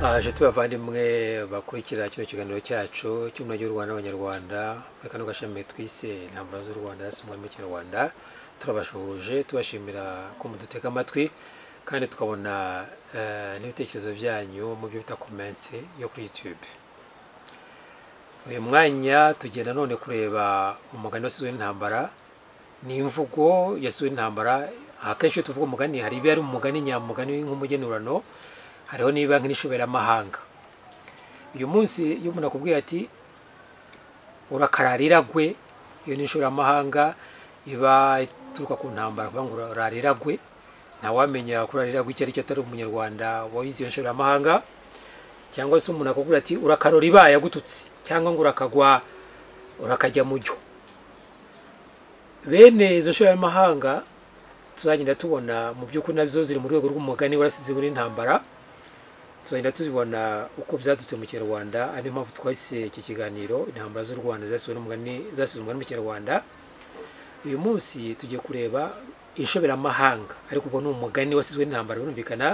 bavandimwe bakurikira kino kiganiro cyacu cy'umurage w'u rwanda abanyarwanda muri kano gashami twise intambara z'u rwanda hasi mu kinyarwanda turabashuhuje tubashimira ko mudutega amatwi kandi tukabona eh, n'ibitekerezo byanyu mu byo bita komensi yo kuri youtube uyu mwanya tugenda none kureba umugani wasizwe n'intambara ni imvugo yasizwe n'intambara akenshi iyo tuvuga umugani hari ibiba ari umugani nyamugani nk'umugenurano hariho niba nk'ishoberamahanga uyu munsi iyo umuntu akubwiye ati urakararira gwe iyo ni inshoberamahanga iba ituruka ku ntambara kuvuga ngo urararira gwe ntawamenya kurarira gwe icyo ari cyo atari umunyarwanda wayize iyo nshoberamahanga cyangwa se umuntu akubwira ati urakarora ibaye agututse cyangwa ngo urakagwa urakajya mu jyo bene izo nshoberamahanga tuzagenda tubona mu by'ukuri nazo ziri mu rwego rw'umugani warasize muri ntambara tuzagenda tuzibona uko byadutse mu kinyarwanda ari yo mpamvu twahise iki kiganiro intambara z'u rwanda zasize n'umugani zasize umugani mu kinyarwanda uyu munsi tugiye kureba inshoberamahanga ariko ubwo ni umugani wasizwe n'intambara birumvikana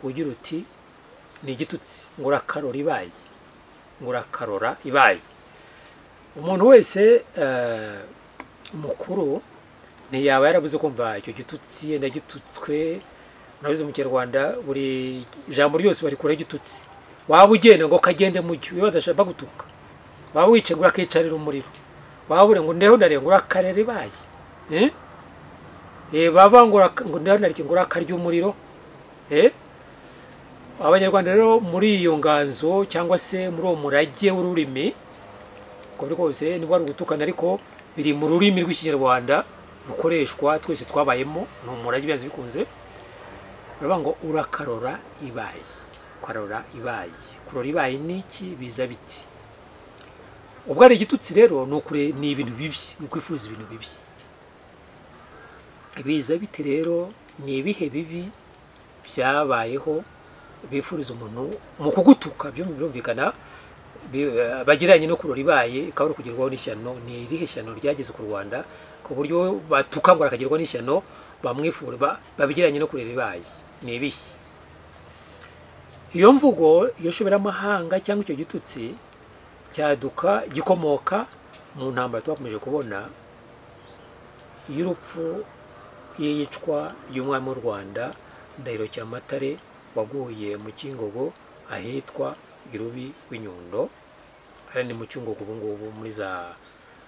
ugira uti ni igitutsi ngo urakarora ibaye ngo urakarora ibaye umuntu wese eh, mukuru ntiyaba yarabuze kumva icyo gitutsi yenda gitutswe murabizi mu kinyarwanda buri ijambo ryose barikuraho igitutsi waba ugenda ngo kagende mu gihe ibibazo ashaka gutuka waba wicaye ngo urakicarira umuriro waba uri ngo ndeho ndarenga urakarera ibaye Eh? Eh, baba ngo uraka- ngo ndeho ndarenga ngo urakarya umuriro Eh? abanyarwanda rero muri iyo nganzo cyangwa se muri uwo murage w'ururimi uko biri kose nibwo ari ugutukana ariko biri mu rurimi rw'ikinyarwanda rukoreshwa twese twabayemo ni umurage bibanza bikunze baravuga ngo urakarora ibaye karora ibaye kurora ibaye ni iki biza biti ubwo ari igitutsi rero ni ukure ni ibintu bibi ni ukwifuza ibintu bibi biza biti rero ni ibihe bibi byabayeho bifuriza umuntu mu kugutuka byo birumvikana bi- eh, bagiranye no kurora ibaye ikaba ari ukugerwaho n'ishyano ni irihe shyano ryageze ku rwanda ku buryo batuka ngo arakagerwa n'ishyano bamwifura ba- babijyanye no kurera ibaye ni ibihe iyo mvugo iyo shoberamahanga cyangwa icyo gitutsi cyaduka gikomoka mu ntambara twakomeje kubona y'urupfu y'iyicwa y'umwami w'u rwanda ndahiro cyamatare waguye mu kingogo ahitwa irubi w'inyundo hariya ni mu cyungogo ubu ngubu muri za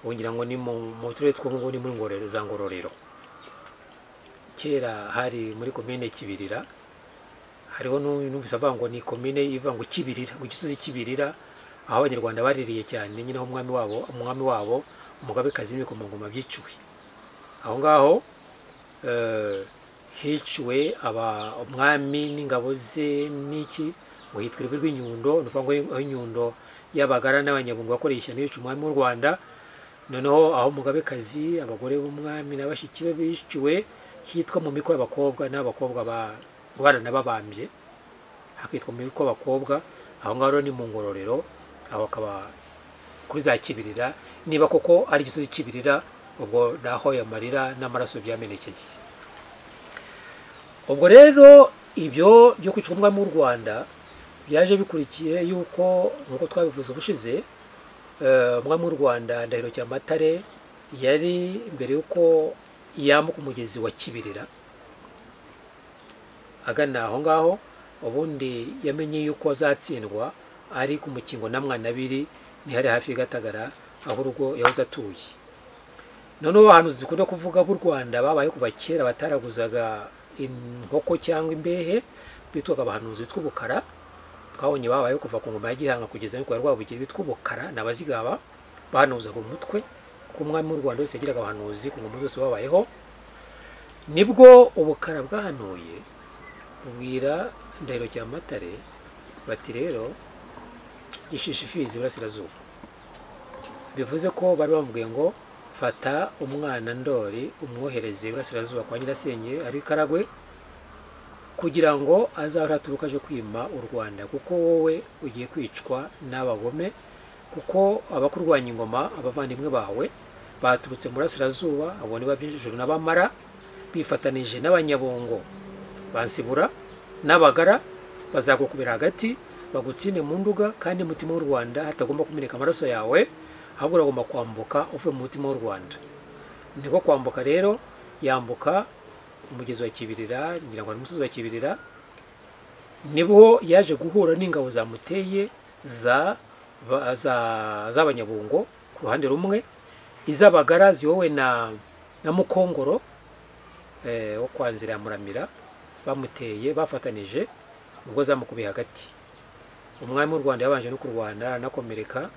wongira ngo ni mu mu turere tw'ubu ni muri ngororero za ngororero kera hari muri komine kibirira hariho n'u- numvise avuga ngo ni komine ivuga ngo kibirira ngo gisozi kibirira aho abanyarwanda baririye cyane nyine aho umwami wabo umwami wabo umugabekazi w'ibikomangoma byiciwe aho ngaho eh, hiciwe aba umwami n'ingabo ze n'iki ngo hitwa urugo rw'inyundo ni ukuvuga ngo aho inyundo y'abagara n'abanyabungo bakoreye ishyano yica umwami w'u rwanda noneho aho umugabekazi abagore b'umwami na bashiki be biciwe hitwa mu miko y'abakobwa n'abakobwa baranababambye hakitwa mu miko y'abakobwa aho ngaho rero ni mu ngororero aho akaba kuri za kibirira niba koko ari igisozi kibirira ubwo ni aho amarira n'amaraso byamenekeye ubwo rero ibyo byo kwica umwami w'u rwanda byaje bikurikiye yuko nk'uko twabivuze ubushize eh, umwami w'u rwanda ndahiro cyamatare yari mbere y'uko yambuka umugezi wa kibirira agana aho ngaho ubundi yamenye yuko azatsindwa ari ku mukingo na mwanabiri ntihari hafi y'agatagara aho urugo yahoze atuye noneho abahanuzi dukunda kuvuga b'u rwanda babaye kuva kera bataraguzaga inkoko cyangwa imbehe bitwaga abahanuzi bitwa ubukara twabonye babayeho kuva ku ngoma ya gihanga kugeza no kwa rwabugiri bitwa ubukara ni abazigaba bahanuzaga umutwe kuko umwami w'u rwanda wese yagiraga abahanuzi ku ngoma zose babayeho nibwo ubukara bwahanuye bubwira ndahiro cya matare bati rero gishishifizi iburasirazuba bivuze ko bari bamubwiye ngo fata umwana ndori umwohereze iburasirazuba kwa nyirasenge ari karagwe kugira ngo azahore aturuka aje kwima u rwanda kuko wowe ugiye kwicwa n'abagome kuko abakurwanya ingoma abavandimwe bawe baturutse mu burasirazuba abo ni babijuru n'abamara bifatanije n'abanyabongo bansibura n'abagara bazagukubira hagati bagutsinde mu nduga kandi umutima w'u rwanda hatagomba kumeneka amaraso yawe ahubwo uragomba kwambuka uvuye mu mutima w'u rwanda niko kwambuka rero yambuka umugezi wa kibirira ngira ngo ni umusozi wa kibirira nibwo yaje guhura n'ingabo zamuteye za ba- za- z'abanyabungo ku ruhande rumwe iz'abagara ziyowe na na mukongoro eh, wo kwa nzira ya muramira bamuteye bafatanije ubwo zamukubiye hagati umwami w'u rwanda yabanje no kurwana anakomereka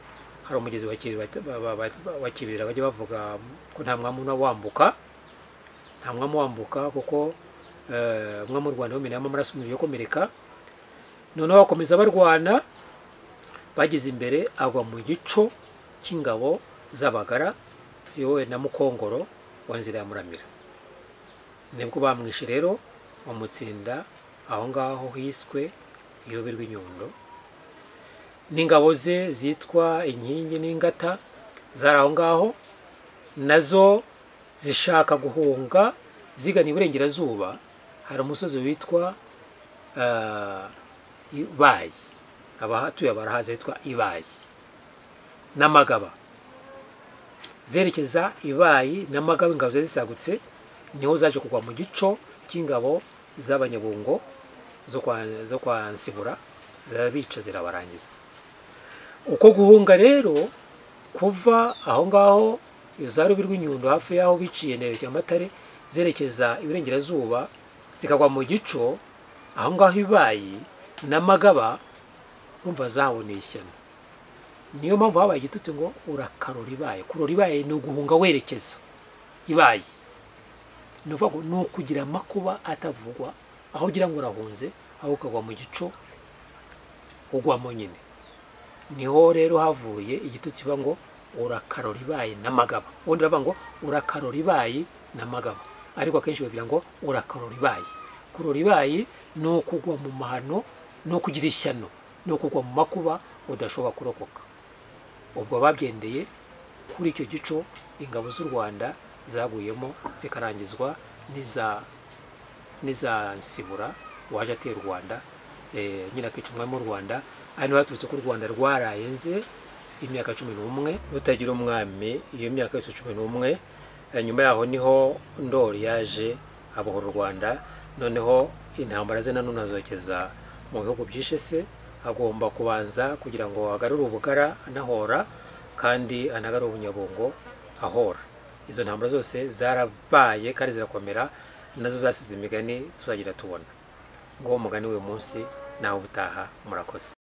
hari umugezi wa Kibirira ba- ba- ba- wa kibirira bajya bavuga ko nta mwami una wambuka nta mwami wambuka kuko eh, umwami w'u rwanda wameneyemo amaraso umubiri yokomereka noneho bakomeza barwana bageze imbere agwa mu gico cy'ingabo z'abagara ziyowe na mukongoro wa nzira ya muramira nibwo bamwishe rero bamutsinda aho ngaho hiswe irobe rw'inyundo n'ingabo ze zitwa inkingi n'ingata zari aho ngaho nazo zishaka guhunga zigana iburengerazuba hari umusozi witwa ah, ibayi abahatuye barahazi hitwa ibayi n'amagaba zerekeza ibayi n'amagaba ingabo zari zisagutse niho zaje kugwa mu gico cy'ingabo z'abanyabungo zo kwa, zo kwa nsibura zirabica zirabarangiza uko guhunga rero kuva aho ngaho za rubi rw'inyundo hafi y'aho biciye nerekeza amatare zerekeza iburengerazuba zikagwa mu gico aho ngaho ibayi n'amagaba umva zaboneye ishyano niyo mpamvu habaye igitutsi ngo urakarora ibaye kurora ibaye ni uguhunga werekeza ibaye ni ukuvuga ngo ni ukugira amakuba atavugwa aho ugira ngo urahunze aho ukagwa mu gico ugwamo nyine niho rero havuye igitutsi iba ngo urakarora ibaye n'amagaba ubundi bavuga ngo urakarora ibaye n'amagaba ariko akenshi bavuga ngo urakarora ibaye kurora ibaye ni ukugwa mu mahano ni ukugira ishyano ni ukugwa mu makuba udashobora kurokoka ubwo babyendeye kuri icyo gico ingabo z'u rwanda zaguyemo zikarangizwa n'iza n'iza nsibura waje ateye u rwanda eh, nyine akica umwami w'u rwanda hano baturutse ko u rwanda rwarayenze imyaka cumi n'umwe rutagira umwami iyo myaka yose cumi n'umwe Eh, nyuma yaho niho ndori yaje abohora u rwanda noneho intambara ze nanone azokeza mu bihugu byishe se agomba kubanza kugira ngo agarure ubugara anahora kandi anagarure ubunyabungo ahora izo ntambara zose zarabaye kandi zirakomera nazo zasize imigani tuzagira tubona nguwo mugani w'uyu munsi nawe ubutaha murakoze